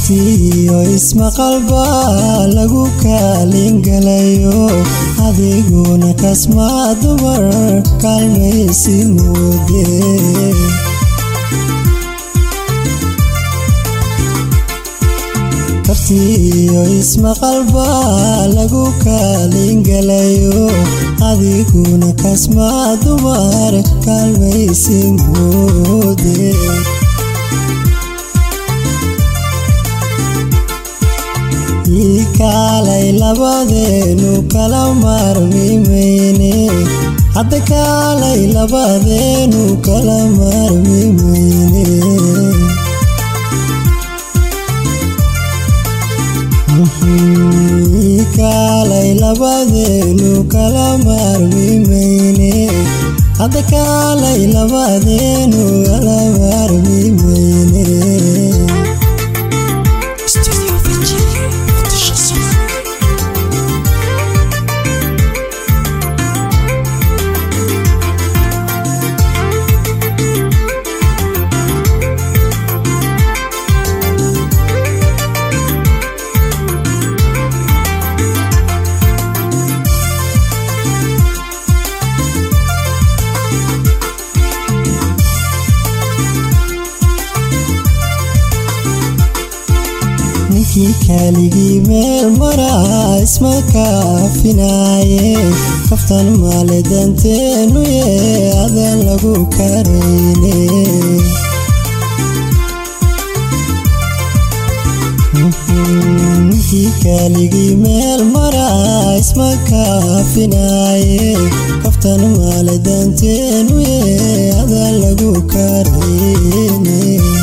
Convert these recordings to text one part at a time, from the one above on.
kartiyo ismaqalba lagu kaalingalayo adiguna kasmaa dumar kaalmaysi moode kartiyo ismaqalba lagu kaalingalayo adiguna kasmaa dumar kaalmaysi moode ii kaalay labadeenu kala maarmimayne hadda kaalay labadeenu kala maarmimayne ii kaalay labadeenu kala maarmimayne hadda kaalay labadeenu kala maarmimayne ninkii kaaligii meel maraa isma kaafinaaye kaftan maale danteenu ye adan lagu karayne ninkii kaaligii meel maraa isma kaafinaaye kaftan maale danteenu ye adan lagu karayne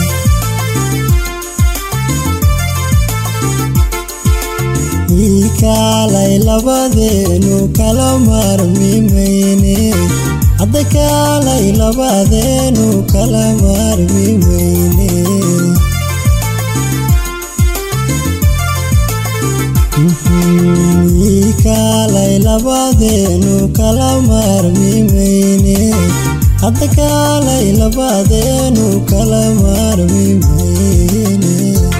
ii kaalay labadeenu kala maarmimayne hadda kaalay labadeenu kala maarmimayne ii kaalay labadeenu kala maarmimayne hadda kaalay labadeenu kala maarmimayne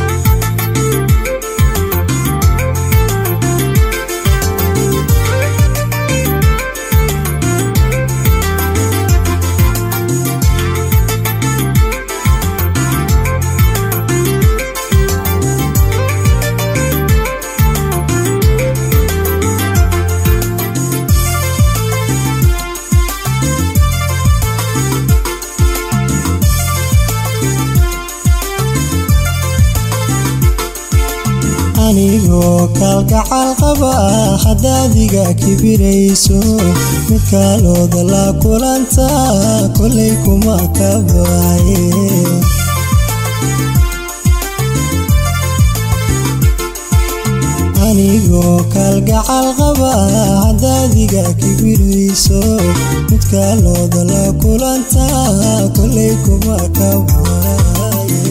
anigoo kaalgacal qaba haddaadiga kibirayso mid kaalooda la kulanta kolay kuma kabaaye anigoo kaalgacal qaba haddaadiga kibirayso mid kaalooda la kulanta kolay kuma kabaaye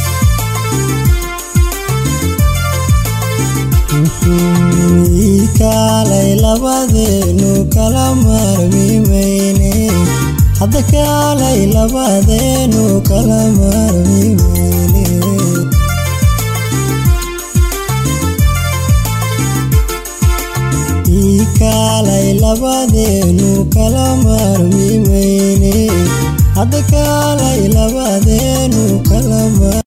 ii kaalay labadeenu kala maarmimayne hadda kaalay labadeenu kala maarmimayne ii kaalay labadeenu kala maarmimayne hadda kaalay labadeenu kala